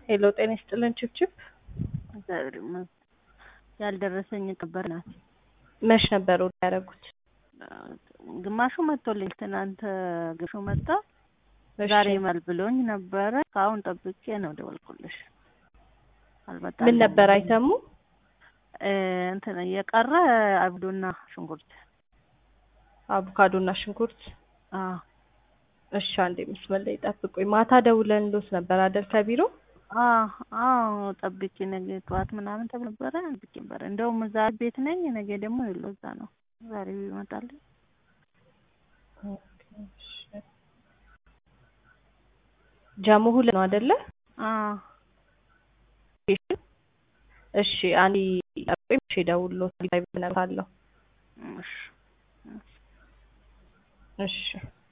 ሄሎ ጤና ይስጥልን ችብችብ እግዚአብሔር ይመስገን። ያልደረሰኝ ነበር ናት። መች ነበር ወደ ያደረጉት? ግማሹ መጥቶልኝ ትናንት ግማሹ መጣ። እሺ። ዛሬ ይመል ብሎኝ ነበረ። ከአሁን ጠብቄ ነው ደወልኩልሽ። አልመጣም። ምን ነበር አይተሙ? እንትን የቀረ አብዶና ሽንኩርት። አቮካዶና ሽንኩርት። አዎ እሺ አንዴ መስመር ላይ ጠብቁኝ። ማታ ደውለን ሎት ነበር አይደል ከቢሮ? አዎ አዎ ጠብቄ ነገ ጠዋት ምናምን ተብሎ ነበረ። ጠብቄ ነበረ። እንደውም እዛ ቤት ነኝ። ነገ ደግሞ የለው እዛ ነው። ዛሬ ይመጣል። ጃሙ ሁለት ነው አይደለ? አዎ እሺ አንዴ ጠብቁኝ። እሺ ደውሎት ላይ ብነግርሃለሁ። እሺ እሺ